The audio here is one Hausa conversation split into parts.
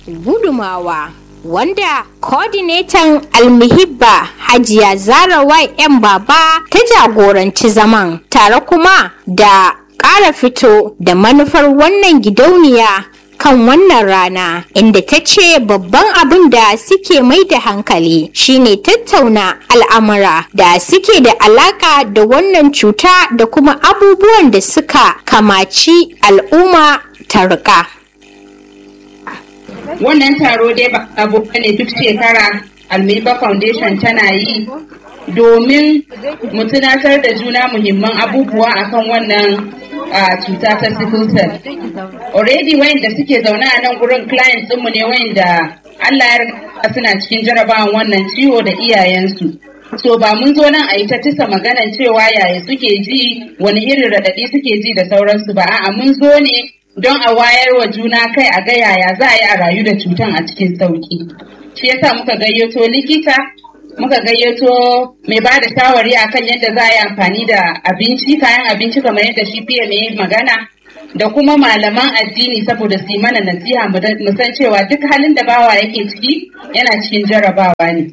gudumawa wanda coordinator almihibba hajiya zara yan baba ta jagoranci zaman tare kuma da ƙara fito da manufar wannan gidauniya kan wannan rana inda ta ce babban abin da suke mai da hankali shine tattauna al'amura da suke da alaka da wannan cuta da kuma abubuwan da suka kamaci al'umma ta rika. wannan taro dai ba abu ne duk shekara almiba foundation tana yi domin mu tunatar da juna muhimman abubuwa akan wannan a cuta ta sickle cell already wayanda suke zaune a nan gurin clients ɗinmu ne wayanda Allah ya riga suna cikin jarabawan wannan ciwo da iyayensu so ba mun zo nan a yi ta tisa maganan cewa yaya suke ji wani irin raɗaɗi suke ji da sauransu ba a'a mun zo ne don a wayar wa juna kai a ga yaya za a yi a rayu da cutan a cikin sauki shi yasa muka gayyato likita muka gayyato mai ba da shawari akan yadda za a yi amfani da abinci kayan abinci kamar yadda shi fiye mai magana da kuma malaman addini saboda su yi mana nasiha mu san cewa duk halin da bawa yake ciki yana cikin jarabawa ne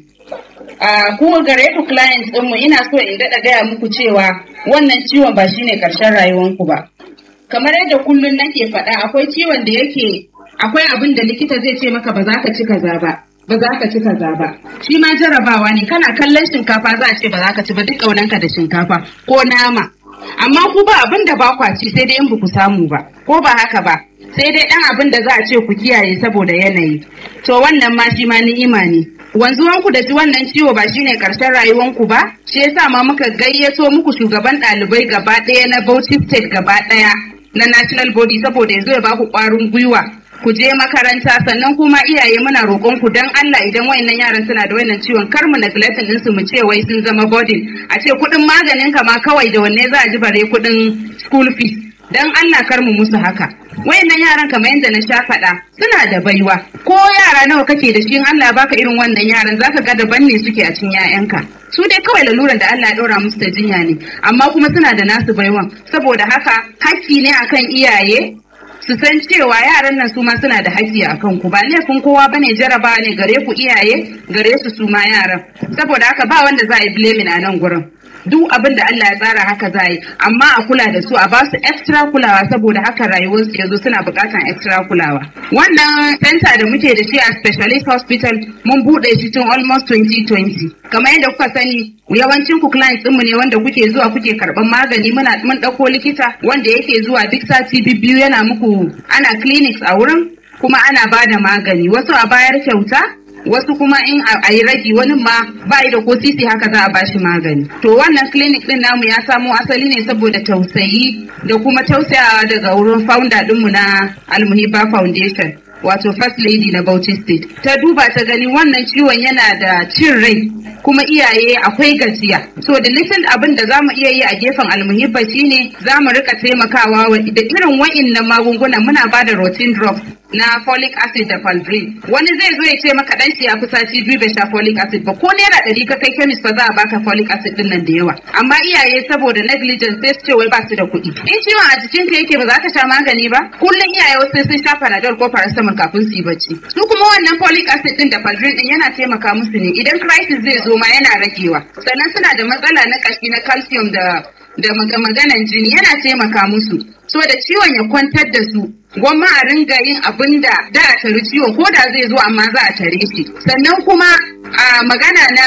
a kuma gare ku clients ɗinmu ina so in daɗa gaya muku cewa wannan ciwon ba shine ƙarshen rayuwanku ba kamar yadda kullum nake faɗa akwai ciwon da yake akwai abin da likita zai ce maka ba za ka ci kaza ba ba za ka ci kaza ba shi ma jarabawa ne kana kallon shinkafa za a ce ba za ka ci ba duk ƙaunanka da shinkafa ko nama amma ku ba abin da ba kwa ci sai dai in ba ku samu ba ko ba haka ba sai dai ɗan abin da za a ce ku kiyaye saboda yanayi to wannan ma shi ma ni'ima ne wanzuwanku da ji wannan ciwo ba shine karshen rayuwanku ba shi yasa ma muka gayyato muku shugaban ɗalibai gaba ɗaya na Bauchi State gaba ɗaya na national body saboda yanzu ya baku ƙwarin gwiwa ku je makaranta sannan kuma iyaye muna roƙon ku dan Allah idan wayannan yaran suna da wayannan ciwon kar mu neglecting din su mu ce wai sun zama burden a ce kuɗin maganin ka ma kawai da wanne za a ji bare kuɗin school fees dan Allah kar mu musu haka wayannan yaran kamar yadda na sha faɗa suna da baiwa ko yara nawa kake da shi in Allah baka irin wannan yaran zaka ga daban ne suke a cikin 'ya'yanka su dai kawai laluran da Allah ya ɗora musu da jinya ne amma kuma suna da nasu baiwan saboda haka hakki ne akan iyaye su san cewa yaran nan su ma suna da haƙƙi a kanku ba laifin kowa bane jaraba ne gare ku iyaye gare su su ma yaran saboda haka ba wanda za a yi blaming a nan gurin duk abin da Allah ya tsara haka za yi amma a kula da su a ba su extra kulawa saboda haka rayuwarsu yanzu suna buƙatar extra kulawa wannan center da muke da shi a specialist hospital mun buɗe shi tun almost 2020 kamar yadda kuka sani yawancin ku clients ɗinmu ne wanda kuke zuwa kuke karɓar magani muna mun ɗauko likita wanda yake zuwa duk sati biyu yana muku ana clinics a wurin kuma ana ba da magani wasu a bayar kyauta wasu kuma in a yi ragi wani ma ba da ko sisi haka za a bashi magani to wannan clinic din namu ya samo asali ne saboda tausayi da kuma tausayawa daga wurin founder dinmu na almuhiba foundation wato first lady na Bauchi state ta duba ta gani wannan ciwon yana da cin rai kuma iyaye akwai gajiya so da little abin da zamu iya yi a gefen almuhibba shine zamu rika taimakawa da irin wa'innan magungunan muna ba da routine drugs na folic acid da palbrin wani zai zo ya ce maka dan shi ya fi sati biyu bai sha folic acid ba ko naira ɗari ka kai chemist ba za a baka folic acid din nan da yawa amma iyaye saboda negligence sai su ce wai ba su da kuɗi in ciwon a jikin ka yake ba za ka sha magani ba kullum iyaye wasu sun sha panadol ko paracetamol kafin su yi bacci su kuma wannan folic acid din da palbrin din yana taimaka musu ne idan crisis zai zo ma yana ragewa sannan suna da matsala na kashi na calcium da da maganan jini yana taimaka musu so da ciwon ya kwantar da su gwamma a ringa yin abin da da a tari ciwon ko da zai zo amma za a tare shi sannan kuma a magana na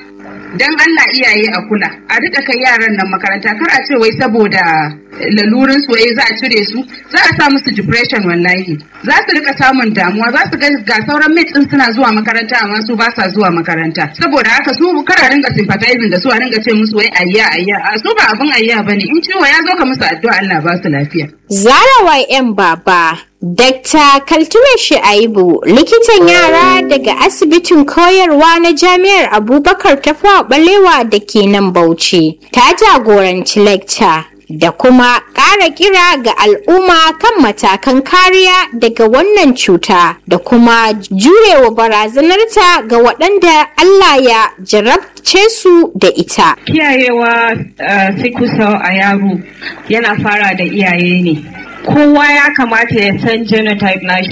dan Allah iyaye a kula a rika kai yaran nan makaranta kar a ce wai saboda lalurin su wai za a cire su za a sa musu depression wallahi za su rika samun damuwa za su ga sauran mates din suna zuwa makaranta amma su ba sa zuwa makaranta saboda haka su kar a ringa sympathizing da su a ringa ce musu wai ayya ayya a su ba abin ayya bane in ciwo ya zo ka musu addu'a Allah ba su lafiya Zara YM Baba Dr. Kaltume Shu'aibu likitan yara daga asibitin koyarwa na Jami'ar Abubakar Tafawa Balewa da ke nan Bauchi ta jagoranci lecture da kuma ƙara kira ga al'umma kan matakan kariya daga wannan cuta da kuma jurewa barazanarta ga waɗanda Allah ya jarabce su da ita. Kiyayewa uh, a yaro yana fara da iyaye ne. kowa ya kamata ya san genotype nashi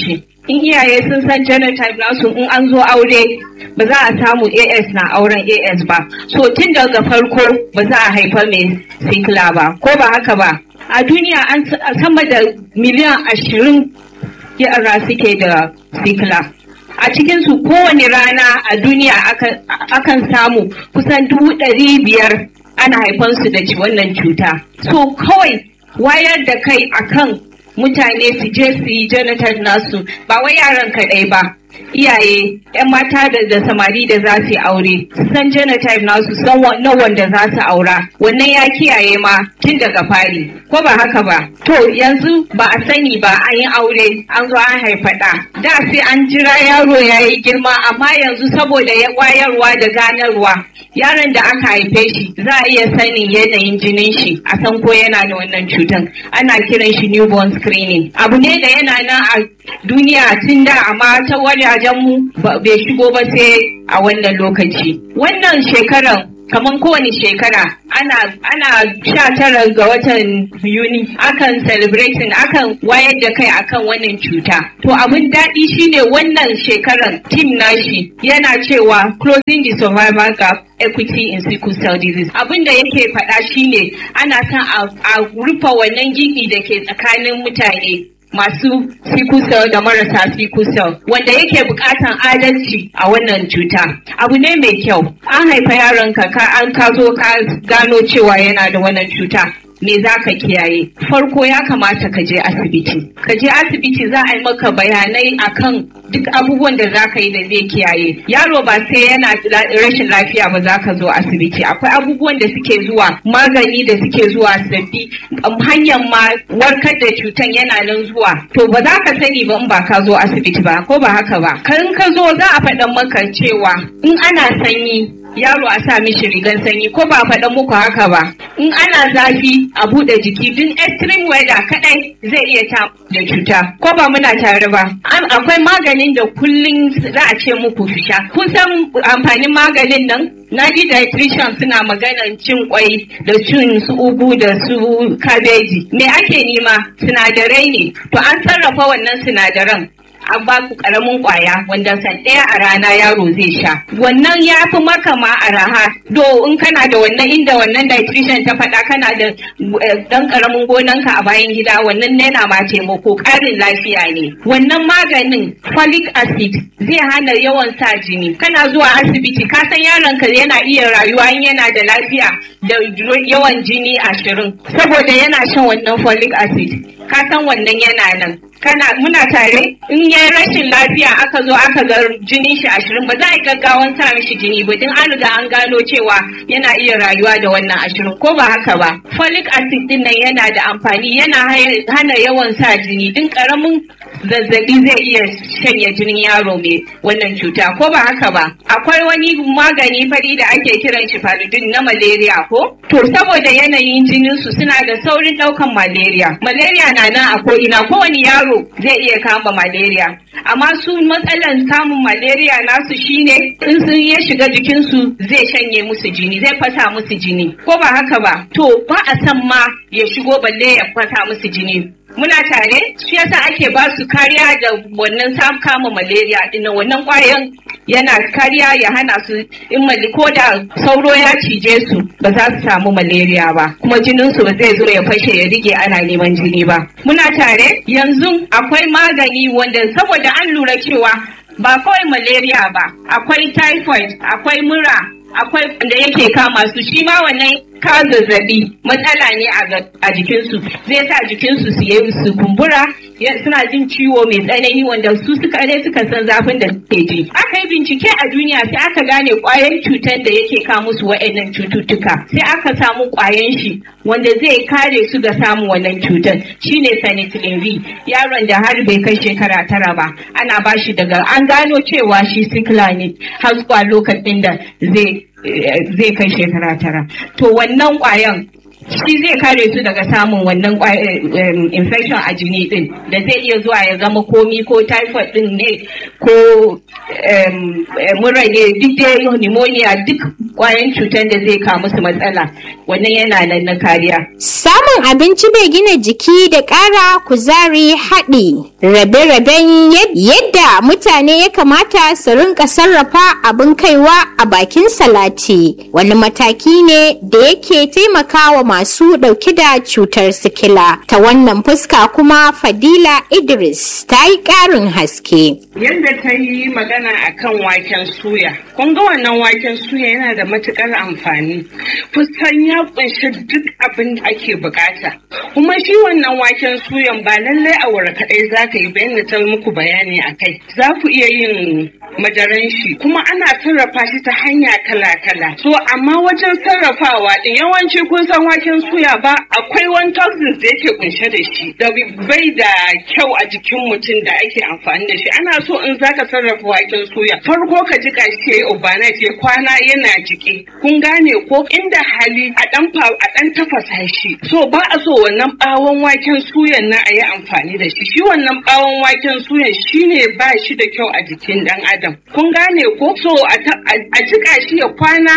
in iyaye sun san genotype nasu in an zo aure ba za a samu as na auren as ba so tun daga farko ba za a haifa mai sikila ba ko ba haka ba a duniya an sama da miliyan ashirin yara suke da sikila a cikinsu kowane rana a duniya akan samu kusan dubu ɗari biyar ana haifansu da wannan cuta so kawai wayar da kai akan mutane su je su yi genotype nasu ba wai yaran kaɗai ba iyaye 'yan mata da, da samari da za su yi aure su san genotype nasu san na wanda za su aura wannan ya kiyaye ma tun daga fari ko ba haka ba to yanzu ba a sani ba an yi aure an zo an haifa ɗa da sai an jira yaro ya yi girma amma yanzu saboda ya wayarwa da ganarwa yaron da aka haife shi za a iya sanin yanayin jinin shi a san ko yana da wannan cutan ana kiran shi newborn screening abu ne da yana nan a duniya tun da amma ta wajajen mu bai shigo ba sai a wannan lokaci wannan shekaran kamar kowane shekara ana ana sha tara ga watan yuni akan celebrating akan wayar da kai akan wannan cuta to abin daɗi shine wannan shekaran team nashi yana cewa closing the survival gap equity in sickle cell disease abin da yake faɗa shine ana son a rufe wannan gibi da ke tsakanin mutane masu sickle cell da marasa sickle cell wanda yake bukatan adalci a wannan cuta abu ne mai kyau an haifa yaronka ka an ka zo ka gano cewa yana da wannan cuta me za ka kiyaye farko ya kamata ka je asibiti ka je asibiti za a yi maka bayanai akan duk abubuwan da za ka yi da zai kiyaye yaro ba sai yana rashin lafiya ba za ka zo asibiti akwai abubuwan da suke zuwa magani da suke zuwa sabbi hanyar ma warkar da cutan yana nan zuwa to ba za ka sani ba in ba ka zo asibiti ba ko ba haka ba kan ka zo za a faɗa maka cewa in ana sanyi yaro a sa mishi rigan sanyi ko ba faɗa muku haka ba in ana zafi a buɗe jiki duk extreme weather kadai zai iya ta da cuta ko ba muna tare ba akwai maganin da kullum za a ce muku fisha kun san amfanin maganin nan na ji dietitian suna maganan cin kwai da cin su ugu da su kabeji me ake nema sinadarai ne to an sarrafa wannan sinadaran an ba ku karamin kwaya wanda san ɗaya a rana yaro zai sha wannan ya fi maka ma a raha do in kana da wannan inda wannan dietitian ta faɗa kana da ɗan karamin gonanka a bayan gida wannan yana ma taimako ƙarin lafiya ne wannan maganin folic acid zai hana yawan sa jini kana zuwa asibiti ka san yaronka yana iya rayuwa in yana da lafiya da yawan jini ashirin saboda yana shan wannan folic acid ka san wannan yana nan kana muna tare in ya rashin lafiya aka zo aka ga jinin shi ashirin ba za a yi gaggawan sa mishi jini ba din an riga an gano cewa yana iya rayuwa da wannan ashirin ko ba haka ba folic acid din nan yana da amfani yana hana yawan sa jini din karamin zazzabi zai iya shanya jinin yaro mai wannan cuta ko ba haka ba akwai wani magani fari da ake kiran shi faludin na malaria ko to saboda yanayin jinin su suna da saurin daukan malaria malaria na nan a ko ina kowane yaro yaro zai iya kama malaria amma su matsalan samun malaria nasu shine in sun ya shiga jikinsu zai shanye musu jini zai fasa musu jini ko ba haka ba to ba a san ma ya shigo balle ya fasa musu jini muna tare shi yasa ake ba su kariya da wannan sam kama malaria dinnan wannan kwayan yana kariya ya hana su in mali ko da sauro ya cije su ba za su samu malaria ba kuma jinin su ba zai zo ya fashe ya rige ana neman jini ba muna tare yanzu akwai magani wanda saboda an lura cewa ba kawai malaria ba akwai typhoid akwai mura akwai da yake kama su shi ma wannan ka zazzabi matsala ne a jikinsu zai sa jikinsu su yi su kumbura suna jin ciwo mai tsanani wanda su suka ne suka san zafin da suke ji aka yi bincike a duniya sai aka gane kwayan cutar da yake kawo musu wa'annan cututtuka sai aka samu kwayan shi wanda zai kare su ga samun wannan cutar shine penicillin V yaron da har bai kai shekara tara ba ana bashi daga an gano cewa shi sikila ne har zuwa lokacin da zai zai kai shekara tara to wannan kwayan shi zai kare su daga samun wannan infection a jini din da zai iya zuwa ya zama komi ko typhoid din ne ko mura ne duk dai pneumonia duk kwayan cutar da zai kawo musu matsala wannan yana nan na kariya samun abinci mai gina jiki da ƙara kuzari haɗi rabe-raben yadda yadda mutane ya kamata su rinka sarrafa abin kaiwa a bakin salati wani mataki ne da yake taimakawa masu dauke da cutar sikila ta wannan fuska kuma fadila idris ta yi karin haske yadda ta yi magana akan waken suya kun ga wannan waken suya yana da matukar amfani kusan ya kunshi duk abin da ake bukata kuma shi wannan waken suyan ba lallai a wura kadai za ka yi bayan ta muku bayani a kai za ku iya yin madaran shi kuma ana sarrafa shi ta hanya kala-kala so amma wajen sarrafawa din yawanci kun san waken suya ba akwai wani toxins da yake kunshe da shi da bai da kyau a jikin mutum da ake amfani da shi ana so in zaka sarrafa waken suya farko ka jika shi yayi overnight ya kwana yana jike kun gane ko inda hali a dan a dan tafasa shi so ba a so wannan bawon waken suyan na a yi amfani da shi shi wannan bawon waken suyan shine ba shi da kyau a jikin dan adam kun gane ko so a jika shi ya kwana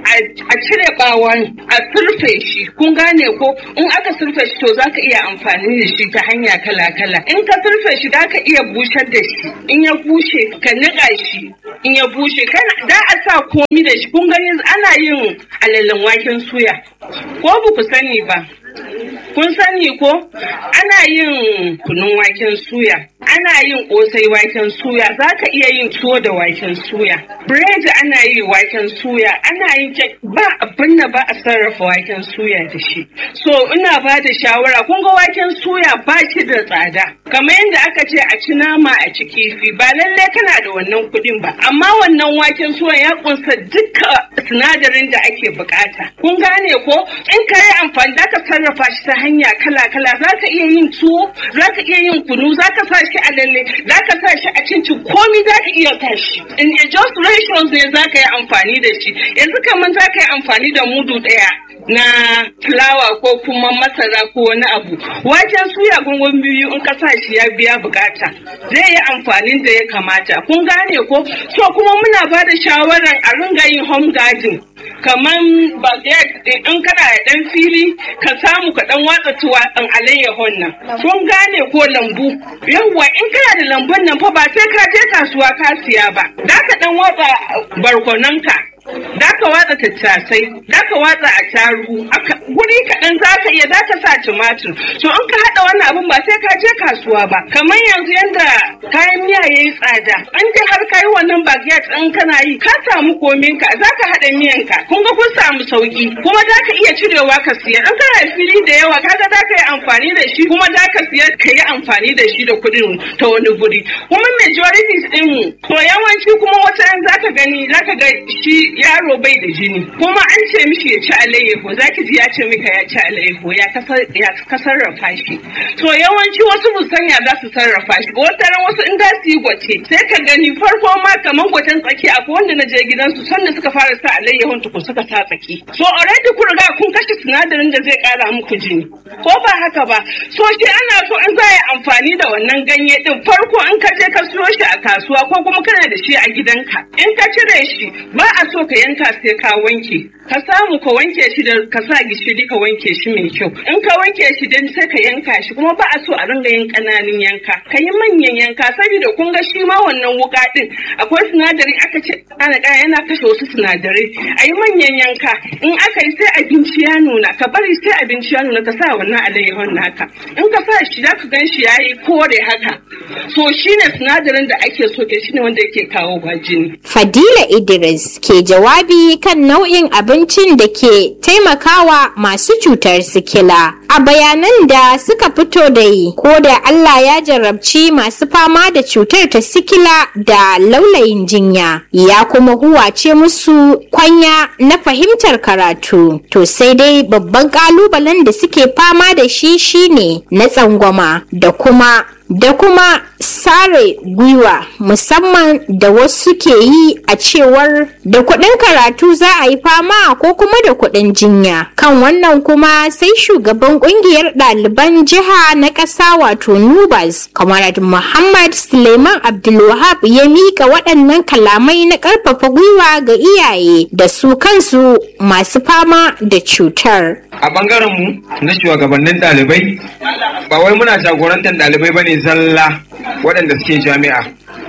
a cire bawon a surfe shi kun gane ko in aka surfe shi to zaka iya amfani da shi ta hanya kala-kala in ka surfe shi zaka iya bushar da shi in ya bushe ka niƙa shi in ya bushe kana da a sa komi da shi kun gani ana yin alalen waken suya ko ba ku sani ba kun sani ko ana yin kunun waken suya ana yin kosai waken suya za ka iya yin tuwo da waken suya bread ana yi waken suya ana yin kek ba abin da ba a sarrafa waken suya da shi so ina ba da shawara kun ga waken suya ba shi da tsada kamar yadda aka ce a ci nama a ci kifi ba lallai kana da wannan kuɗin ba amma wannan waken suya ya kunsa duka sinadarin da ake bukata kun gane ko in ka yi amfani da ka sarrafa shi ta hanya kala-kala za ka iya yin tuwo za ka iya yin kunu za ka sa shi a lalle za ka sa shi a cincin komi za ka iya sa shi in just ratios ne za ka yi amfani da shi yanzu kamar za ka yi amfani da mudu ɗaya na fulawa ko kuma masara ko wani abu waken suya gungun biyu in ka sa shi ya biya bukata zai yi amfanin da ya kamata kun gane ko so kuma muna ba da shawaran a ringa yin home garden kamar baguette in kana da dan fili ka samu ka dan watsa tuwa dan alayyahon nan kun gane ko lambu yawwa in kana da lambun nan fa ba sai ka je kasuwa ka siya ba da ka dan watsa barkonanka da ka watsa tattasai da ka watsa a tarugu guri kaɗan za ka iya za ka sa tumatur to in ka haɗa wannan abin ba sai ka je kasuwa ba kamar yanzu yanda kayan miya ya yi tsada in dai har ka yi wannan baguette in kana yi ka samu komin ka za ka haɗa miyan ka kun ga kun samu sauki kuma za ka iya cirewa ka siya in kana fili da yawa kaga za ka yi amfani da shi kuma za ka siya ka yi amfani da shi da kuɗin ta wani guri kuma majority ɗin mu to yawanci kuma wata za ka gani za ka ga shi yaro bai da jini kuma an ce mishi ya ci alayyahu zaki ji ya ce mika ya ci alayyahu ya ka sarrafa shi to yawanci wasu bu sanya za su sarrafa shi wata ran wasu in za su yi gwace sai ka gani farko ma kaman gwacen tsaki akwai wanda na je gidansu sanda suka fara sa alayyahun tukun suka sa tsaki so already kun riga kun kashe sinadarin da zai kara muku jini ko ba haka ba so shi ana so in za a yi amfani da wannan ganye din farko in ka je ka siyo shi a kasuwa ko kuma kana da shi a gidanka in ka cire shi ba a so ka yanka sai ka wanke ka samu ka wanke shi da ka sa gishiri ka wanke shi mai kyau in ka wanke shi dan sai ka yanka shi kuma ba a so a ringa yin kananun yanka ka yi manyan yanka saboda kun ga shi ma wannan wuka din akwai sinadari aka ce ana yana kashe wasu sinadarai a yi manyan yanka in aka yi sai abinci ya nuna ka bari sai abinci ya nuna ka sa wannan alayyahon naka in ka sa shi za ka gan shi ya yi kore haka so shine sinadarin da ake so ke shine wanda yake kawo jini Fadila Idris ke jawabi kan nau'in abincin da ke taimakawa masu cutar sikila. A bayanan da suka fito da yi, ko da Allah ya jarabci masu fama da cutar ta sikila da laulayin jinya, ya kuma huwace musu kwanya na fahimtar karatu. To sai dai babban kalubalen da suke fama da shi shine na tsangwama da kuma da kuma sare gwiwa musamman da wasu ke yi a cewar da kuɗin karatu za a yi fama ko kuma da kuɗin jinya kan wannan kuma sai shugaban ƙungiyar ɗaliban jiha na ƙasa wato nubas kamar muhammad suleiman abdulwahab ya mika waɗannan kalamai na ƙarfafa gwiwa ga iyaye da su kansu masu fama da cutar a ɓangaren mu na shugabannin ɗalibai ba wai muna jagorantar ɗalibai bane zalla waɗanda suke jami'a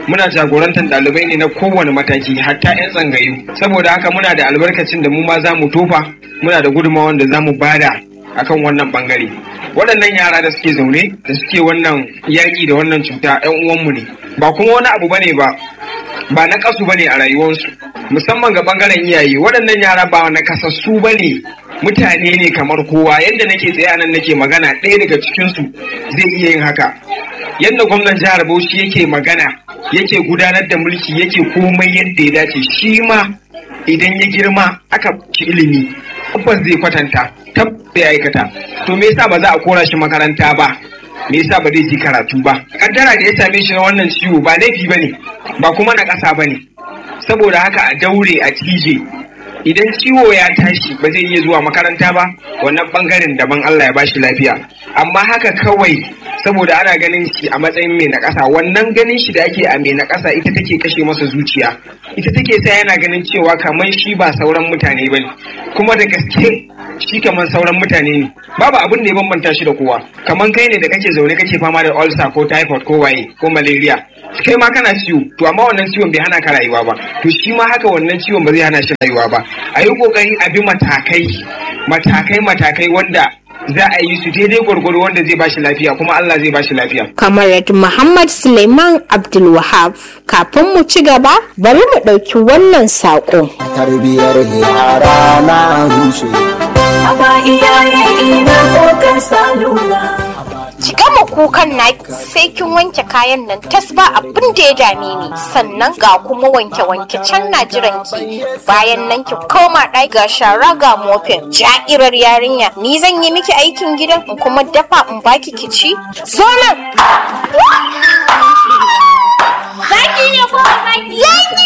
muna jagorantar ɗalibai ne na kowane mataki hatta 'yan tsangayu saboda haka muna da albarkacin da mu ma za mu tofa muna da gudunmawar da za mu bada akan wannan bangare waɗannan yara da suke zaune da suke wannan yaƙi da wannan cuta 'yan uwanmu ne ba kuma wani abu bane ba ba na kasu bane a rayuwarsu musamman ga bangaren iyaye waɗannan yara ba na kasassu bane mutane ne kamar kowa yadda nake tsaye a nan nake magana ɗaya daga cikinsu zai iya yin haka yadda gwamnan jihar bauchi yake magana yake gudanar da mulki yake komai yadda ya dace shi ma idan ya girma aka ci ilimi tabbas zai kwatanta tabbas zai aikata to me yasa ba za a kora shi makaranta ba me yasa ba zai ji karatu ba kaddara da ya same shi na wannan ciwo ba laifi bane ba kuma na ƙasa bane saboda haka a daure a tije idan ciwo ya tashi ba zai iya zuwa makaranta ba wannan bangaren daban Allah ya bashi lafiya amma haka kawai saboda ana ganin shi a matsayin mai na ƙasa wannan ganin shi da ake a mai na ƙasa ita take kashe masa zuciya ita take sa yana ganin cewa kamar shi ba sauran mutane bane kuma da gaske shi kamar sauran mutane ne babu abin da ya bambanta shi da kowa kamar kai ne da kake zaune kake fama da ulcer ko typhoid ko waye ko malaria kai ma kana ciwo to amma wannan ciwon bai hana ka rayuwa ba to shi ma haka wannan ciwon ba zai hana shi rayuwa ba a yi kokari a bi matakai matakai matakai wanda za a yi su daidai gwargwaro wanda zai bashi lafiya kuma Allah zai bashi lafiya. Kamar Muhammad Suleiman Abdulwahab kafin mu ci gaba bari mu ɗauki wannan saƙo. Tarbiyar yara na rushe. Aba iyaye ina kokar salula. Ki gama kukan na sai kin wanke kayan nan tas ba abin da ya dame ni sannan ga kuma wanke wanke can na jiran ki bayan nan ki koma ɗaki ga shara ga mofin ja'irar yarinya ni zan yi miki aikin gidan in kuma dafa in baki ki ci zo nan zaki ne ko zaki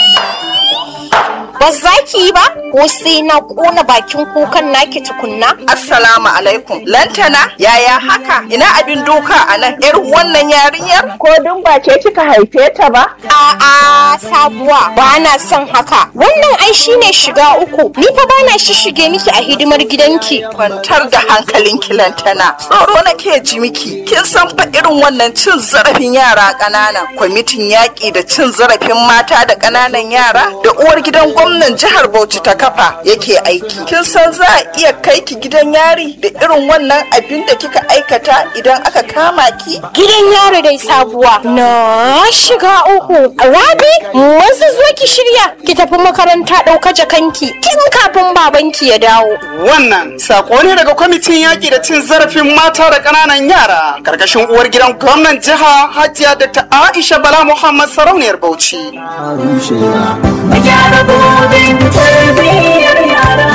ba za ki yi ba ko sai na kona bakin kukan naki tukunna Assalamu alaikum. Lantana, yaya haka? Ina abin doka a nan? Yar wannan yarinyar? Ko dun ba ce kika haife ta ba? A'a sabuwa ba na son haka. Wannan ai shine shiga uku. Ni fa bana shishige miki a hidimar gidanki. Kwantar da hankalinki Lantana. Tsoro nake ji miki. Kin san fa irin wannan cin zarafin yara ƙanana. Kwamitin yaƙi da cin zarafin mata da ƙananan yara da uwar gidan gwamnan jihar Bauchi ta kafa yake aiki. Kin san za a iya kai ki gidan yari da irin wannan abin da kika aikata idan aka kama ki? Gidan yaro dai sabuwa. Na shiga uku. Rabi, wasu zo ki shirya ki tafi makaranta ɗauka jakanki tun kafin babanki ya dawo. Wannan sako ne daga kwamitin yaƙi da cin zarafin mata da ƙananan yara karkashin uwar gidan gwamnan jiha Hajiya Dr. Aisha Bala Muhammad Sarauniyar Bauchi. Na rushe. Mu gyara gobe tarbiyyar yara.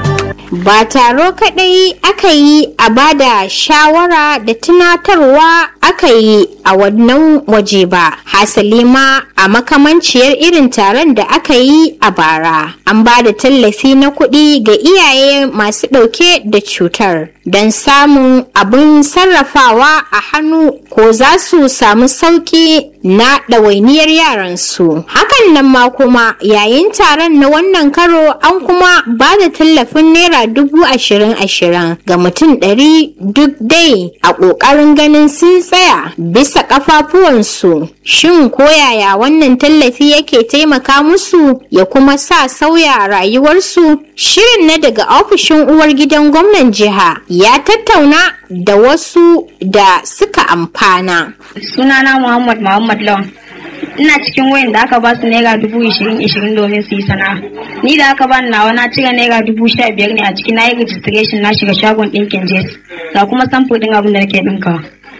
Ba taro kaɗai aka yi a bada shawara da tunatarwa aka yi a wannan waje ba. Hasali ma a makamanciyar irin taron da aka yi a bara. An ba da tallafi na kuɗi ga iyaye masu ɗauke da cutar don samun abin sarrafawa a hannu ko za su samu sauƙi na ɗawainiyar yaransu. Hakan nan ma kuma yayin taron na wannan karo an kuma ba da tallafin naira dubu ashirin ashirin ga mutum ɗari duk dai a ƙoƙarin ganin sun tsaya bisa ƙafafuwansu. Shin ko yaya wannan tallafi yake taimaka musu ya kuma sa sauya rayuwarsu? Shirin na daga ofishin uwar gidan gwamnan jiha ya tattauna da wasu da suka amfana. sunana Muhammad Muhammad Lawan. Ina cikin wayan da aka ba su naira dubu ishirin ishirin domin su yi sana'a. Ni da aka ba ni nawa na cire naira dubu sha biyar ne a ciki na yi registration na shiga shagon ɗinkin jes. Ga kuma samfur ɗin abin da nake ɗinkawa.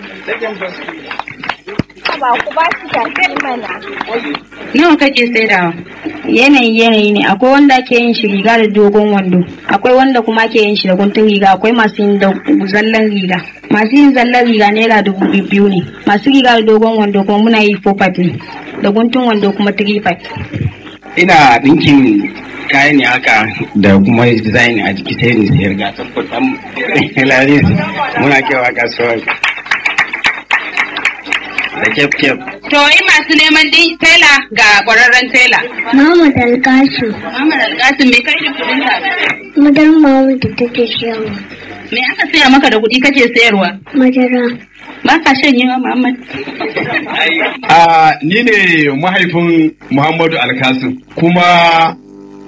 Ba ku ba su mana. Nawa kake saidawa? Yanayi yanayi ne akwai wanda ake yin shi riga da dogon wando akwai wanda kuma ake yin shi da guntun riga akwai masu yin da zallan riga masu yin zallan riga naira dubu biyu ne masu riga da dogon wando kuma muna yi four five ne da guntun wando kuma three five. ina ɗinkin kayan ne haka da kuma design a jiki sai ni sayar ga tabbatar lalis muna kewa kasuwa da kef kef To yi masu neman din tela ga ƙwararren tela. Muhammad Alkasu, Muhammad Alkasim me kai da kudin ka? madar Muhammad da take siyarwa. Me aka saya maka da kuɗi kake sayarwa? Madara, ba ka shan yi wa Muhammad a ni ne mahaifin Muhammadu Alkasim kuma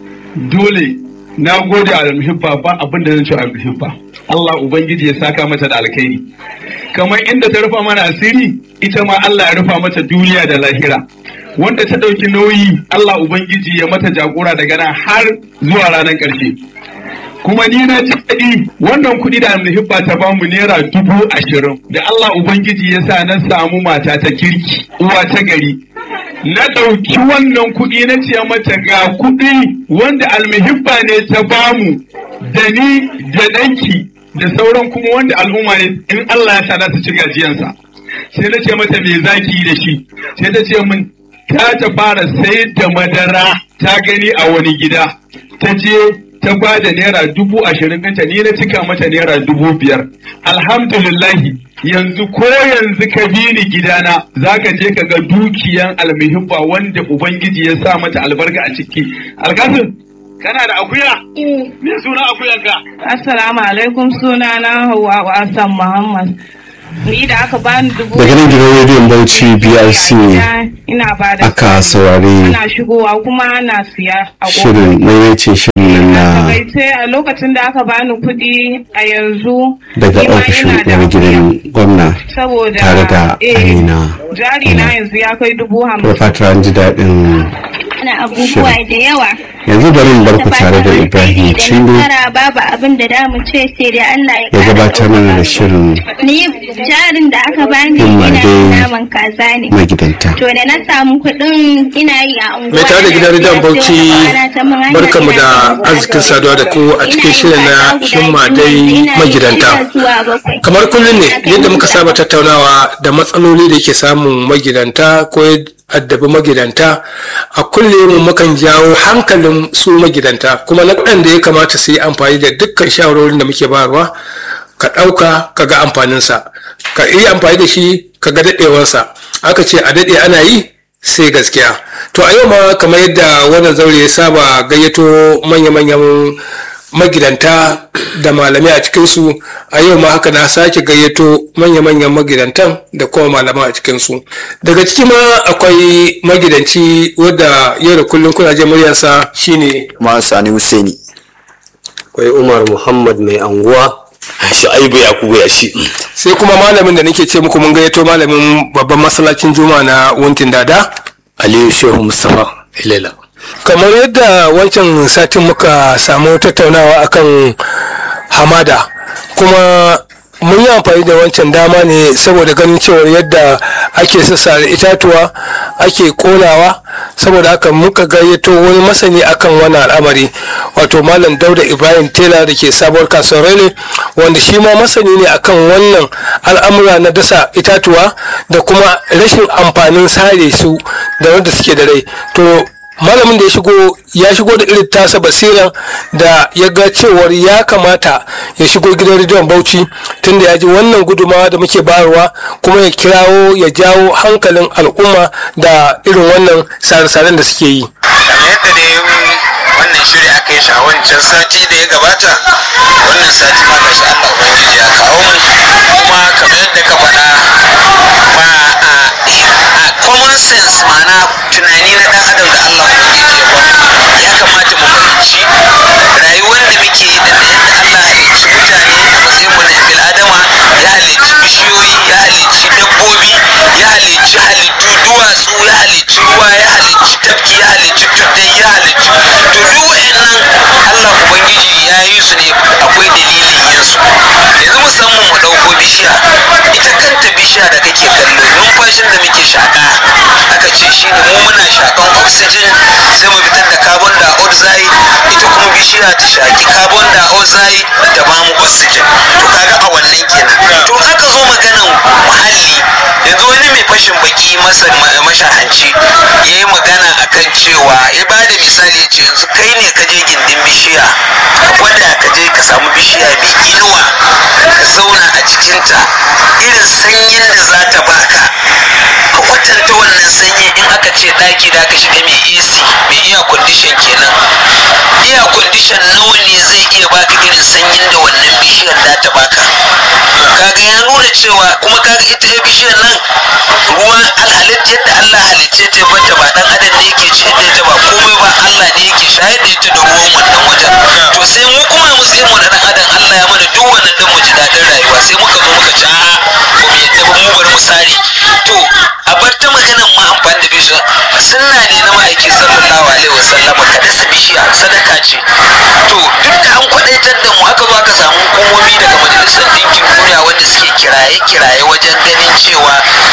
dole na gode a almuhibba ba abin da zan ce almuhibba Allah ubangiji ya saka mata da alkhairi kamar inda ta rufa mana asiri ita ma Allah ya rufa mata duniya da lahira wanda ta ɗauki nauyi Allah ubangiji ya mata jagora daga nan har zuwa ranar ƙarshe kuma ni na ji daɗi wannan kuɗi da almuhibba ta bamu naira dubu ashirin da Allah ubangiji ya sa na samu mata ta kirki uwa ta gari na ɗauki wannan kuɗi na ce mata ga kuɗi wanda almuhibba ne ta bamu da ni da ɗanki da sauran kuma wanda al'umma ne in Allah ya sa za su ci gajiyansa sai na ce mata me zaki da shi sai ta ce min ta ta fara sayar da madara ta gani a wani gida ta je ta bada naira dubu ashirin ɗinta ni na cika mata naira dubu biyar alhamdulillahi yanzu ko yanzu ka bi ni gidana za ka je ka ga dukiyan almuhibba wanda ubangiji ya sa mata albarka a ciki alkasim kana da akuya me suna akuyanka Assalamu alaikum suna na Hauwa Hassan Muhammad. Ni da aka bani dubu daga nan gidan rediyon bauchi brc ina ba da aka saurari ana shigowa kuma ana siya a shirin maimacin shirin nan na Takaice a lokacin da aka bani kuɗi a yanzu daga ni ma ofishin ina da uwar gidan gwamna saboda tare da eh, amina jari na yanzu ya kai dubu da hamsin. fatar an ji daɗin ana abubuwa da yawa yanzu bari in bar ku tare da ibrahim da cindo nasara babu abin da damu ce sai dai Allah ya ya kara gabatar mana da shirin ni jarin da aka bani Himma ina dai yin naman kaza ne magidanta to da na samu kuɗin ina yi a unguwa mai tare da gidan rediyon bauchi barkamu da arzikin saduwa da ku a cikin shirin na himma dai magidanta kamar kullum ne yadda muka saba tattaunawa da matsaloli da ke samun magidanta ko ya addabi magidanta a kullum mukan jawo hankalin su magidanta kuma na da ya kamata su yi amfani da dukkan shawarorin da muke bayarwa ka ɗauka ka ga amfaninsa ka yi amfani da shi ka ga daɗewarsa aka ce a daɗe ana yi sai gaskiya to a yau ma kamar yadda wannan zaure ya saba gayyato manya-manyan magidanta da malamai a cikinsu a yau ma haka na sake gayyato manya-manyan magidantan da kuma malamai a cikinsu daga ciki ma akwai magidanci wadda yau da kullum kuna je muryarsa shine ma sani Husaini. akwai umar muhammad mai anguwa Shu'aibu Yakubu ya shi. sai kuma malamin da nake ce muku mun gayyato malamin babban masallacin juma'a na wuntin dada Aliyu Shehu Mustapha Ilela. kamar yadda wancan satin muka samu tattaunawa akan hamada kuma mun yi amfani da wancan dama ne saboda ganin cewar yadda ake sassare itatuwa ake konawa saboda haka muka gayyato wani masani akan wannan al'amari wato malam dauda ibrahim tela da ke sabuwar kasuwar rele wanda shi ma masani ne akan wannan al'amura na dasa itatuwa da kuma rashin amfanin sare su da wanda suke da rai to malamin da ya shigo ya shigo da irin tasa basira da ya ga cewar ya kamata ya shigo gidan rediyon bauchi tunda ya ji wannan gudumawa da muke bayarwa kuma ya kirawo ya jawo hankalin al'umma da irin wannan sare-saren da suke yi yadda dai wannan shiri aka yi shi a wancan sati da ya gabata wannan sati ma gashi Allah ubangiji ya kawo mu kuma kamar yadda ka faɗa ba a common sense ma'ana tunani na dan adam da Allah ubangiji ya ba ya kamata mu fahimci rayuwar da muke yi da yadda Allah ya halicci mutane a matsayin mu na bil adama ya halicci bishiyoyi ya halicci dabbobi ya halicci halittu duwatsu ya halicci ruwa ya halicci tafki ya halicci tuddai ya halicci to duk wa'annan Allah ubangiji ya yi su ne akwai dalilin yin su yanzu musamman mu ɗauko bishiya ita kanta bishiya da kake kallo numfashin da muke shaka aka ce shi ne mu muna shakan oxygen sai mu fitar da carbon dioxide ita kuma bishiya ta shaki carbon dioxide ta ba mu oxygen to kaga a wannan kenan to aka zo maganan muhalli yanzu wani mai fashin baki masa mashahanci ya yi magana akan cewa ya ba da misali ya ce yanzu kai ne ka je gindin bishiya ka gwada ka je ka samu bishiya mai inuwa ka zauna a cikinta irin sanyin da za ta baka ka kwatanta wannan sanyi in aka ce ɗaki da aka shiga mai AC mai iya condition kenan air condition nawa ne zai iya baka irin sanyin da wannan bishiyar za ta baka kaga ya nuna cewa kuma kaga ita bishiyar nan ruwa alhalitta yadda Allah halicce ta bata ba dan adam ne yake ci da ita ba komai ba Allah ne yake shayar da ita da ruwan wannan wajen to sai mu kuma mu sai mu da dan adam Allah ya mana duk wannan din mu ji dadin rayuwa sai muka zo muka ci a'a ba mu yadda ba mu bari mu sare to a bar ta maganan ma amfani da bishiya sunna ne na ma'aiki sallallahu alaihi wasallama kada su bishiya sadaka ce to duk da an kwadaitar da mu aka zo aka samu hukumomi daga majalisar ɗinkin duniya wanda suke kiraye-kiraye wajen ganin cewa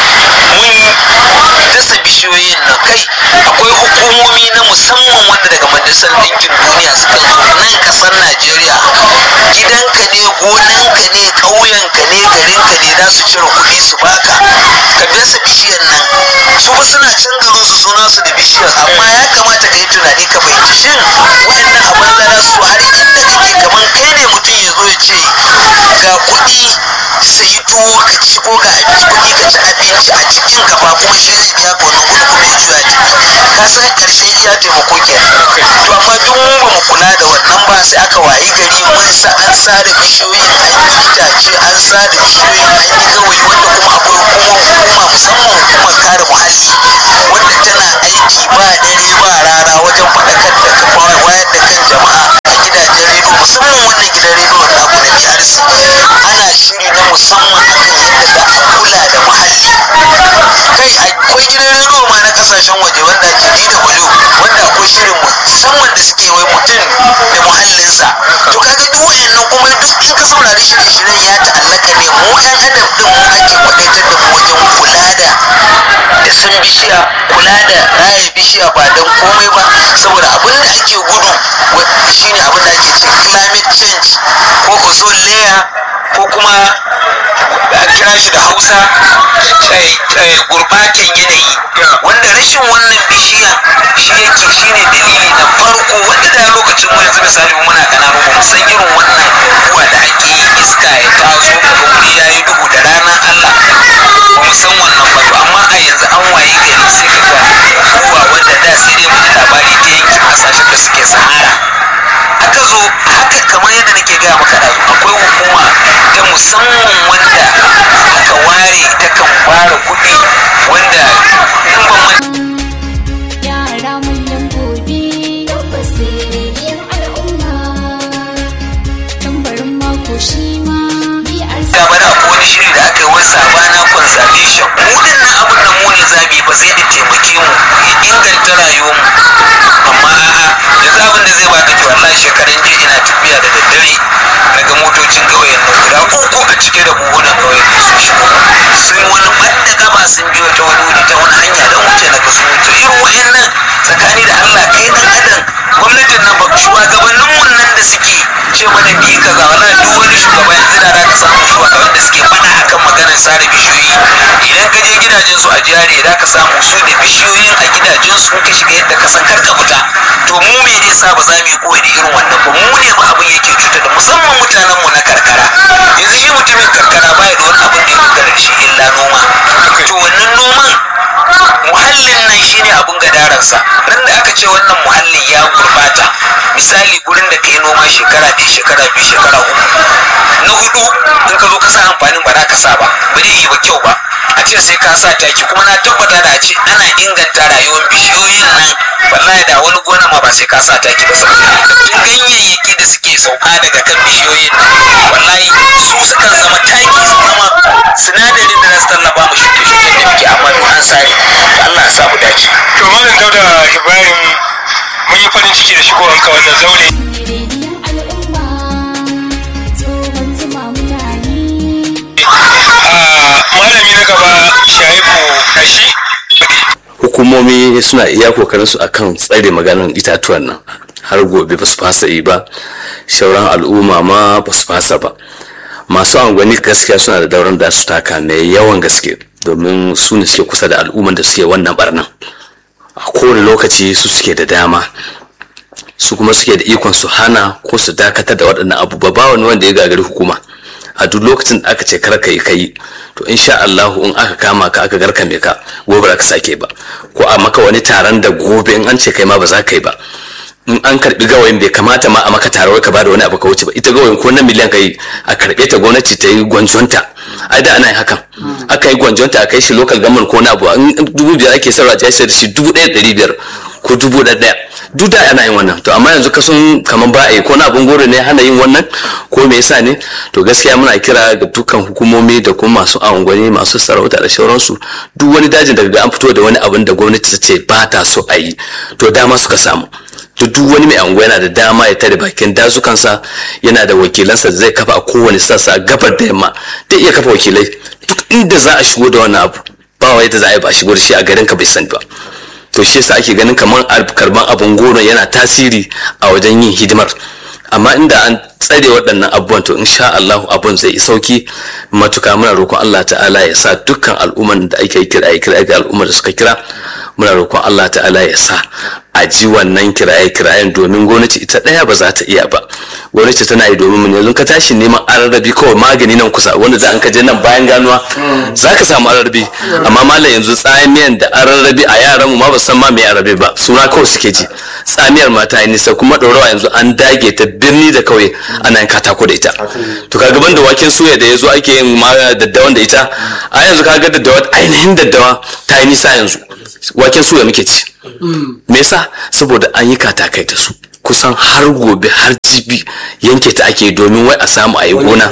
mun dasa bishiyoyin nan kai akwai hukumomi na musamman wanda daga majalisar ɗinkin duniya suka zo nan ƙasar najeriya gidanka ne gonanka ne ƙauyenka ne garinka ne za su cire kuɗi su baka ka dasa bishiyar nan su ba suna can garin su suna su da bishiyar amma ya kamata ka yi tunani ka fahimci shin wa'annan abin da za su har inda kake kaman kai ne mutum ya zo ya ce ga kuɗi sayi tuwo ka ci ko ga kuɗi ka ci abinci a cikin ka ba kuma shi zai biya ka wannan kuɗi kuma ya juya ciki ka san ƙarshen iya taimako ke to amma duk mu ba mu kula da wannan ba sai aka wayi gari mun sa an sare bishiyoyin an yi itace an sare bishiyoyin an yi gawayi wanda kuma akwai hukuma hukuma musamman hukumar kare muhalli wanda tana aiki ba dare ba rana wajen faɗakar da kafa wayar da kan jama'a a gidajen rediyo musamman wannan gidan rediyo na ku na BRC ana shiri na musamman akan yadda za a kula da muhalli kai akwai gidan rediyo ma na kasashen waje wanda ake DW wanda akwai shirin musamman da suke wai mutum da muhallinsa to kaga duk wayannan kuma duk in ka saurari shirye-shiryen ya ta'allaka ne mu 'yan adam din mu ake kwadaitar da mu wajen kula da da san bishiya kula da raya bishiya ba don komai ba saboda abin da ake gudu shine abin da ake ce climate change ko ozone layer ko kuma a kira shi da hausa gurbatan yanayi wanda rashin wannan bishiya shi yake shine dalili na farko wanda da lokacin mu yanzu misali muna kananu ba mu san irin wannan kuwa da ake yi iska ya taso kaga wuri ya yi duhu da ranar Allah ba mu san wannan ba to amma a yanzu an waye gari sai ka ga kuwa wanda da sai dai mu ji labari ta yankin kasashen da suke sahara aka zo haka kamar yadda nake gaya maka da akwai hukuma ta musamman wanda aka ware ta kan fara kuɗi wanda in ban Yara manyan gobe tabbas sirriyar al'umma tambarin mako shi ma BRC da bana ko wani shiri da aka yi wani sabana conservation mu dinnan abin da mu ne zabi ba sai da taimake mu ya inganta rayuwar mu amma a'a yanzu abin da zai baka to wallahi shekaran jiya ina tafiya da daddare daga motocin ƙauyen nan guda uku a cike da buhunan ƙauyen nan sun shigo sun wani ɓadda gaba sun biyo ta wani wuri ta wani hanya don wuce na kasu to irin wa'annan tsakani da Allah kai dan adam gwamnatin nan ba shugabannin mun nan da suke ce mana bi kaza wala duk wani shugaba yanzu da ka samu shugaban da suke faɗa akan maganar sare bishiyoyi idan ka je gidajen su a jihari da ka samu su da bishiyoyin a gidajen su ka shiga yadda ka san kar ka fita to mu me ne sa ba za mu yi koyi da irin wannan ba mu ne ba abin yake cutar da musamman mutanen mu na karkara yanzu shi mutumin karkara baya da wani abin da ya dogara da shi illa noma to wannan noman muhallin nan shine abun gadararsa ran da aka ce wannan muhallin ya gurbata misali gurin da ka yi noma shekara ɗaya shekara biyu shekara uku na hudu in ka zo ka sa amfanin ba za ka sa ba ba zai yi ba kyau ba a ce sai ka sa taki kuma na tabbata da a ce ana inganta rayuwar bishiyoyin nan wallahi da wani gona ma ba sai ka sa taki ba saboda albarkatun ganyayyaki da suke sauka daga kan bishiyoyin nan wallahi su sukan zama taki su zama sinadarin da za su tallafa mu shuke-shuken da muke amma duk an sare Allah ya sa mu dace to malam dauda ibrahim mun yi farin ciki da shigowanka wannan zaure tsohon zuma muna yi malami na gaba shaibu kashi hukumomi suna iya kokarin su akan tsare maganar itatuwan nan har gobe ba su fasa yi ba shauran al'umma ma ba su fasa ba masu angwani gaskiya suna da dauran da su taka mai yawan gaske domin su ne suke kusa da al'umman da suke wannan barnan a kowane lokaci su suke da dama su kuma suke da ikon su hana ko su dakatar da waɗannan abubuwa ba wani wanda ya gagari hukuma a duk lokacin da aka ce kar ka yi kai to insha Allahu in aka kama ka aka garkame ka gobe ba ka sake ba ko a maka wani taron da gobe in an ce kai ma ba za ka yi ba in an karbi gawayin bai kamata ma a maka tarawar ka bada wani abu ka wuce ba ita gawayin ko na miliyan ka yi a karbe ta gwamnati ta yi gwanjonta ai da ana yin hakan aka yi gwanjonta a kai shi local government ko na abu in dubu biyar ake sarwa ta sayar da shi dubu ɗaya ɗari biyar ko dubu ɗaya ɗaya duk da ana yin wannan to amma yanzu kasan kamar ba a yi ko na abun goro ne hana yin wannan ko me yasa ne to gaskiya muna kira ga dukkan hukumomi da kuma masu angwani masu sarauta da sauransu duk wani dajin daga an fito da wani abin da gwamnati ta ce ba ta so a yi to dama suka samu to duk wani mai anguwa yana da dama ya tare bakin dazukansa yana da wakilansa da zai kafa a kowane sassa gabar da yamma zai iya kafa wakilai duk inda za a shigo da wannan abu ba wai da za a yi ba a shigo da shi a garin ka bai sani ba to shi yasa ake ganin kamar karban abun goro yana tasiri a wajen yin hidimar amma inda an tsare waɗannan abubuwan to insha Allah abun zai yi sauki matuka muna roƙon Allah ta'ala ya sa dukkan al'umman da ake kira ya kira ga al'ummar da suka kira muna roƙon Allah ta'ala ya sa a ji wannan kiraye kirayen domin gwamnati ita ɗaya ba za ta iya ba gwamnati tana yi domin mu yanzu ka tashi neman ararrabi kawai magani nan kusa wanda da an ka je nan bayan ganuwa za ka samu ararrabi amma malam yanzu tsamiyan da ararrabi a yaran mu ma ba san ma me ararrabi ba suna kawai suke ji tsamiyar mata yi nisa kuma ɗaurawa yanzu an dage ta birni da kauye ana yin katako da ita to kaga ban da waken suya da yazo ake yin ma daddawan da ita a yanzu kaga daddawa ainihin daddawa ta yi nisa yanzu waken suya muke ci me yasa saboda an yi katakai da su kusan har gobe har jibi yanke ta ake domin wai a samu a yi gona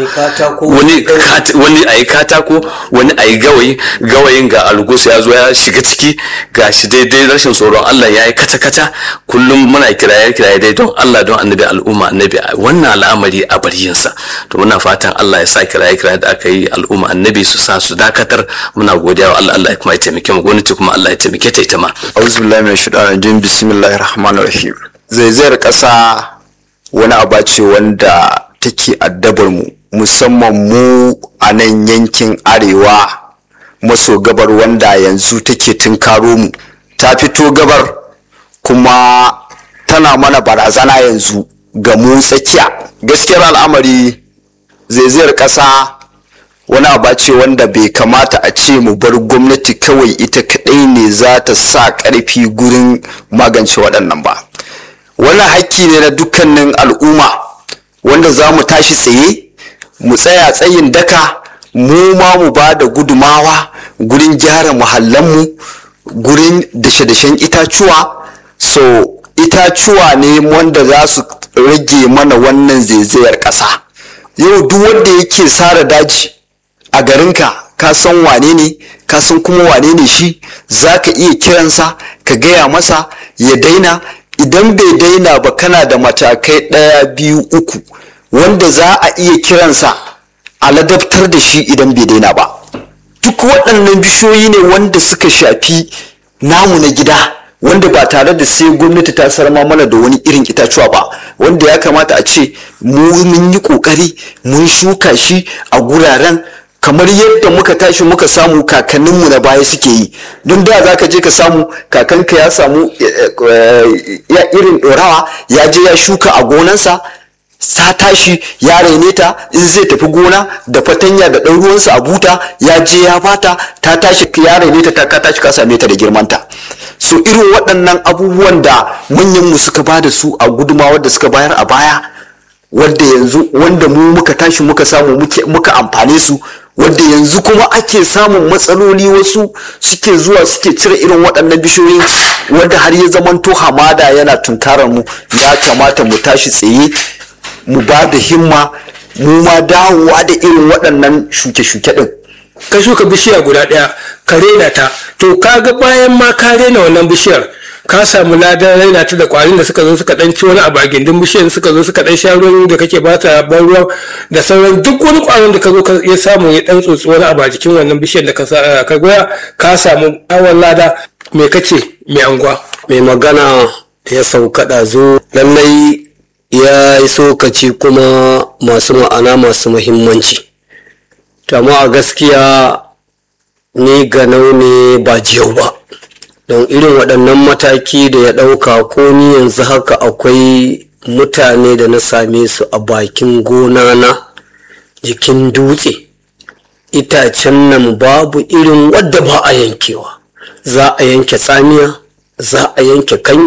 wani a yi katako wani a yi gawayi gawayin ga algus ya zo ya shiga ciki ga shi daidai rashin tsoron Allah ya yi kata-kata kullum muna kiraye kiraye dai don Allah don annabi al'umma annabi wannan al'amari a bariyinsa to muna fatan Allah ya sa kiraye kiraye da aka yi al'umma annabi su sa su dakatar muna godiya wa Allah Allah ya kuma ya taimake mu gwamnati kuma Allah ya taimake ta ita ma auzu billahi min shaitanir rajim bismillahir rahmanir rahim zaizayar ƙasa wani aba ce wanda take addabar mu musamman mu a nan yankin arewa maso gabar wanda yanzu take tunkaro mu ta fito gabar kuma tana mana barazana yanzu ga mu tsakiya gaskiyar al'amari zaizayar ƙasa wani aba ce wanda bai kamata a ce mu bar gwamnati kawai ita kaɗai ne za ta sa ƙarfi gurin magance waɗannan ba wannan hakki ne na dukkanin al'umma wanda za mu tashi tsaye mu tsaya tsayin daka mu ma mu ba da gudumawa gurin gyara muhallanmu gurin dashe-dashen itacuwa so itacuwa ne wanda za su rage mana wannan zaizayar ƙasa yau duk wanda yake sara daji a garinka ka san wane ne ka san kuma wane ne shi za ka iya kiransa ka gaya masa ya daina idan bai daina ba kana da matakai ɗaya biyu uku wanda za a iya kiransa a ladabtar da shi idan bai daina ba duk waɗannan bishiyoyi ne wanda suka shafi namu na gida wanda ba tare da sai gwamnati ta sarma mana da wani irin itacuwa ba wanda ya kamata a ce mu mun yi ƙoƙari mun shuka shi a guraren kamar yadda muka tashi muka samu kakanninmu na baya suke yi don da za ka je ka samu kakanka ya samu ya irin ɗorawa ya je ya shuka a gonansa sa tashi ya raine ta in zai tafi gona da fatanya da ɗan ruwansa a buta ya je ya bata ta tashi ya raine ta ta ka tashi ka same ta da girmanta so irin waɗannan abubuwan da manyanmu suka ba da su a gudumawar da suka bayar a baya wanda yanzu wanda mu muka tashi muka samu muka amfane su wanda yanzu kuma ake samun matsaloli wasu suke zuwa suke cire irin waɗannan bishiyoyi wanda har ya zamanto hamada yana tunkarar mu ya kamata mu tashi tsaye mu ba da himma mu ma dawowa da irin waɗannan shuke-shuke ɗin ka shuka bishiya guda ɗaya ka rena ta to kaga bayan ma ka rena wannan bishiyar ka samu ladan raina ta da kwarin da suka zo suka dan ci wani abu a gindin bishiyar suka zo suka dan sha ruwan da kake bata ban ruwa da sauran duk wani kwarin da ka zo ya samu ya dan tsotsi wani abu a jikin wannan bishiyar da ka goya ka samu awon lada me kace mai anguwa mai magana ya sauka ɗazu lallai ya yi sokaci kuma masu ma'ana masu muhimmanci amma a gaskiya ni ganau ne ba jiyau ba don irin waɗannan mataki da ya ɗauka ko ni yanzu haka akwai mutane da na same su a bakin gona na jikin dutse itacen nan babu irin wadda ba a yankewa za a yanke tsamiya za a yanke kanya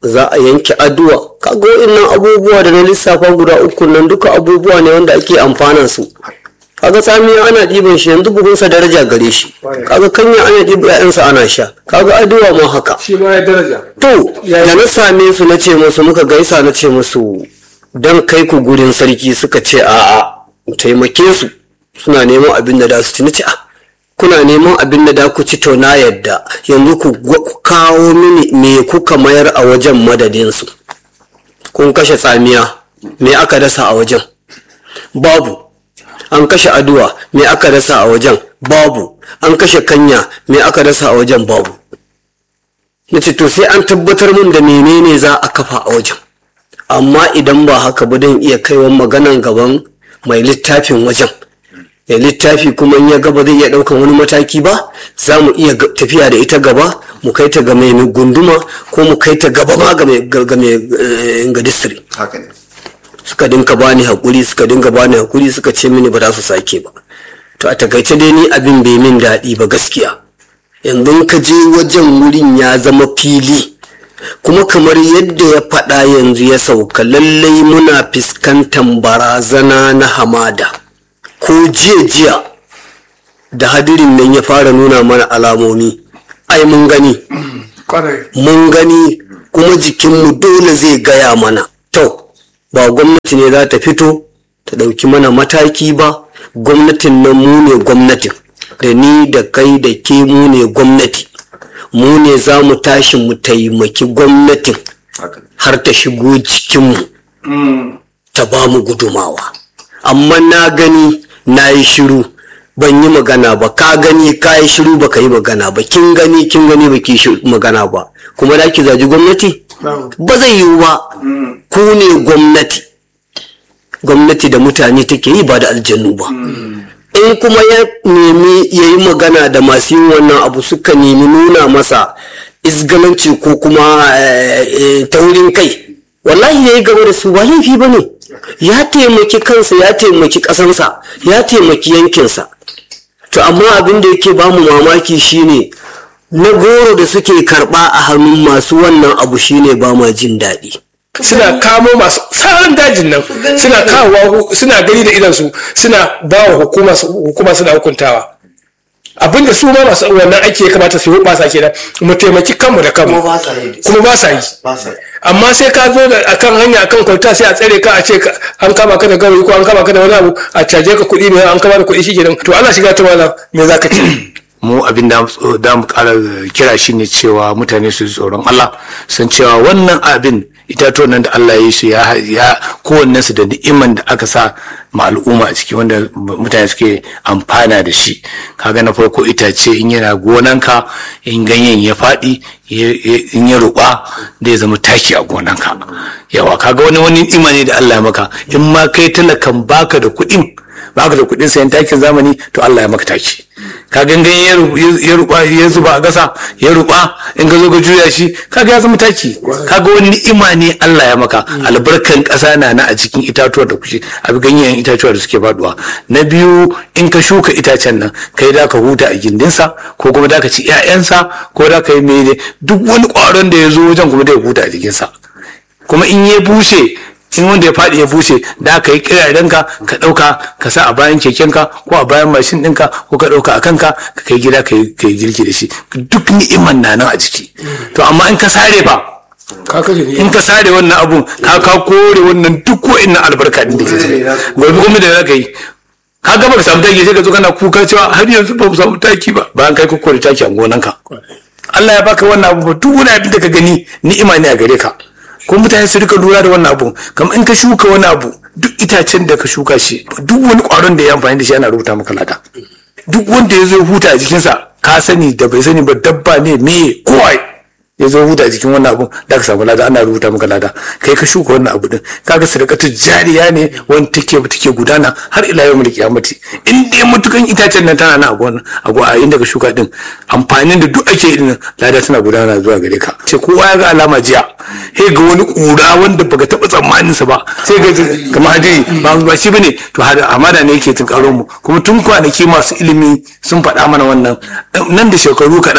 za a yanke addu'a kaga wa'innan abubuwa da na lissafa guda uku nan duka abubuwa ne wanda ake amfanan su kaga tsamiya ana ɗiban shi yanzu buhunsa daraja gare shi kaga kanya ana ɗiba ƴaƴansa ana sha kaga addu'a ma haka shi ma ya daraja to da na same su na ce musu muka gaisa na ce musu dan kai ku gurin sarki suka ce a'a mu taimake su suna neman abin da da su ci na ce a kuna neman abin da da ku ci to na yadda yanzu ku ku kawo mini me kuka mayar a wajen madadin su kun kashe tsamiya me aka dasa a wajen babu an kashe aduwa me aka dasa a wajen babu an kashe kanya me aka dasa a wajen babu na ce to sai an tabbatar min da menene za a kafa a wajen amma idan ba haka ba don iya kaiwa maganan gaban mai littafin wajen mai littafi kuma in ya gaba zai iya ɗaukan wani mataki ba za mu iya ga- tafiya da ita gaba mu kai ta ga mai gunduma ko mu kai ta gaba ma ga mai ga- ga mai, eh, ga district haka ne suka dinka bani hakuri suka dinga bani hakuri suka ce mini ba za su sake ba to a takaice dai ni abin bai min daɗi ba gaskiya yanzu in ka je wajen wurin ya zama fili kuma kamar yadda ya faɗa yanzu ya sauka lallai muna fuskantar barazana na hamada ko jiya jiya da hadirin nan ya fara nuna mana alamomi ai mun gani mun gani kuma jikinmu dole zai gaya mana to ba gwamnati ne za ta fito ta ɗauki mana mataki ba gwamnatin nan mu ne gwamnatin da ni da kai da ke mu ne gwamnati mu ne za mu tashi mu taimaki gwamnatin har ta shigo cikinmu ta ba mu gudumawa amma na gani na yi shiru ban yi magana ba ka gani ka yi shiru ba ka yi magana ba kin gani kin gani ba ki shi- magana ba kuma da ki zaji gwamnati ba zai yiwu ba ku ne gwamnati gwamnati da mutane take yi ba da aljannu ba in kuma ya nemi ya yi magana da masu yin wannan abu suka nemi nuna masa isgalanci ko kuma eh, eh, taurin kai wallahi ya yi gaba da su ba laifi ba ne ya taimaki kansa ya taimaki ƙasansa ya taimaki yankinsa to amma abin da yake bamu mamaki shine na goro da suke karɓa a hannun masu wannan abu shine ba ma jin daɗi suna kamo masu tsarin dajin nan suna kawowa suna gani da idansu suna ba wa hukuma hukuma suna hukuntawa abinda su ma masu wannan aiki ya kamata su yi ba sa kenan mu taimaki kanmu da kanmu kuma ba sa yi amma sai ka zo da akan hanya akan kwalta sai a tsare ka a ce ka- an kama ka da gawayi ko an kama ka da wani abu a caje ka kuɗi ne an kama da kuɗi shi kenan to Allah shiga ta wala me za ka ce mu abin da da mu kara kira shi ne cewa mutane su ji tsoron Allah san cewa wannan abin itatuwan nan da Allah ya yi su ya ya kowannen su da ni'iman da aka sa ma al'umma a ciki wanda mutane suke amfana da shi kaga na farko itace in yana gonanka in ganyen ya faɗi ya- ya- in ya ruɓa da ya zama taki a gonanka yawa kaga wani wani ni'ima ne da Allah ya maka in ma kai talakan baka da kuɗin baka da kuɗin sayan takin zamani to Allah ya maka taki ka gangan ya ru- ya ruba ya zuba a ƙasa ya ruba in ka zo ka juya shi kaga ya zama taki kaga wani ni'ima ne Allah ya maka albarkan ƙasa na na a cikin itatuwa da kuke a ganyen itatuwa da suke faduwa na biyu in ka shuka itacen nan kai da ka huta a gindinsa ko kuma da ka ci 'ya'yansa ko da ka yi mene duk wani ƙwaron da ya zo wajen kuma da ya huta a jikinsa kuma in ya bushe in wanda ya faɗi ya bushe da ka yi kirarenka ka ɗauka ka sa a bayan kekenka ko a bayan mashin ɗinka ko ka ɗauka a kanka ka kai gida ka yi ka yi girki da shi duk ni'iman na nan a jiki to amma in ka sare ba in ka sare wannan abun ka ka kore wannan duk wa'innan albarka din da ke ciki gobe kuma da za ka yi ka gaba ka samu taki sai ka zo kana kuka cewa har yanzu ba mu samu taki ba bayan kai ka kore taki a gonanka Allah ya baka wannan abu ba duk wani abin da ka gani ni'ima ne a gare ka ko mutane su rika lura da wannan abu kamar in ka shuka wani abu duk itacen da ka shuka shi duk wani kwaron da ya amfani da shi ana rubuta maka lada duk wanda ya zo ya huta a jikinsa ka sani da bai sani ba dabba ne me kowai ya zo huta a jikin wannan abu da ka samu lada ana rubuta maka lada kai ka shuka wannan abu din kaga sadakatu jariya ne wanda take take gudana har ila yau mulki kiyamati in dai mutukan itacen nan tana na a gona a gona a inda ka shuka din amfanin da duk ake din lada tana gudana zuwa gare ka sai kowa ya ga alama jiya sai ga wani kura wanda baka taba tsammanin sa ba sai ga kamar hadiri ba ba shi bane to har amana ne yake tunkaro mu kuma tun kwanaki masu ilimi sun faɗa mana wannan nan da shekaru kaɗan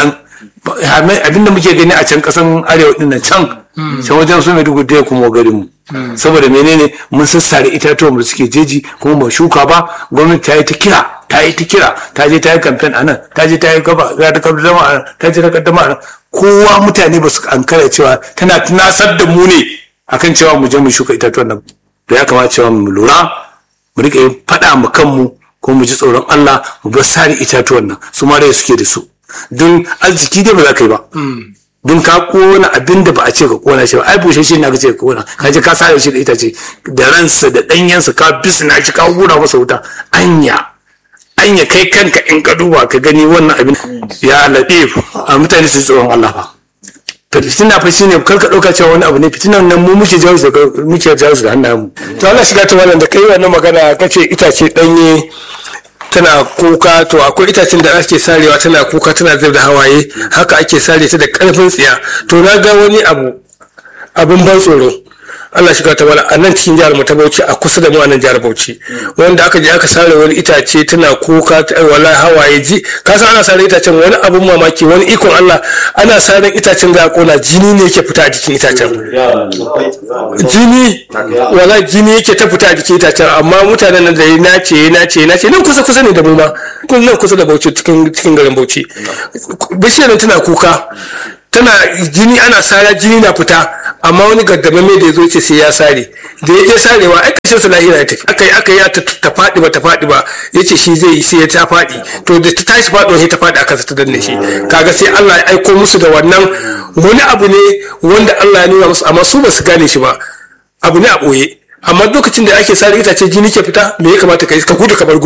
abinda muke gani a can kasan arewa din nan can can wajen su maiduguri da kuma garin mu saboda menene mun sassare itatuwan da suke jeji kuma ba shuka ba gwamnati ta yi ta kira ta yi ta kira ta je ta yi kamfen a nan ta je ta yi gaba za ta kaddama a nan ta je ta kaddama a nan kowa mutane ba su ankara cewa tana tunasar da mu ne akan cewa mu je mu shuka itatuwan nan da ya kamata cewa mu lura mu rika yin faɗa mu kanmu ko mu ji tsoron Allah mu bar sare itatuwan nan su ma da suke da su don arziki dai ba za ka yi ba don ka kona abin da ba a ce ka kona shi ba ai bushe shi na ka ce ka kona ka je ka sare shi da itace da ransa da ɗanyensa ka bisna shi ka hura masa wuta anya anya kai kanka in ka duba ka gani wannan abin ya laɗe a mutane su tsoron Allah fa fitina fa shine kar ka dauka cewa wani abu ne fitinan nan mu muke jawo su muke jawo su da hannayen mu to Allah shiga ta wannan da kai wannan magana kace itace danye tana kuka to akwai itacen da ake sarewa tana kuka tana zub da hawaye haka ake sare ta da karfin tsiya to na ga wani abu abun ban tsoro Allah shiga ta wala a nan cikin jihar mu ta Bauchi a kusa da mu a nan jihar Bauchi wanda aka je aka sare wani itace tana kuka wala hawaye ji ka san ana sare itacen wani abun mamaki wani ikon Allah ana sare itacen da kona jini ne yake fita a jikin itacen jini wala jini yake ta fita a jikin itacen amma mutanen nan da ya nace ya nace ya nace nan kusa kusa ne da mu ma nan kusa da Bauchi cikin cikin garin Bauchi bishiyar nan tana kuka tana jini ana sara jini na fita amma wani gaddama mai da ya zo ce sai ya sare da ya je sarewa ai kashin sa lahira ya tafi aka yi aka yi ta faɗi ba ta faɗi ba ya ce shi zai yi sai ya ta faɗi to da ta tashi faɗo sai ta faɗi aka ta danne shi kaga sai Allah ya aiko musu da wannan wani abu ne wanda Allah ya nuna musu amma su ba su gane shi ba abu ne a ɓoye amma lokacin da ake sare itace jini ke fita me ya kamata ka yi ka gudu ka bar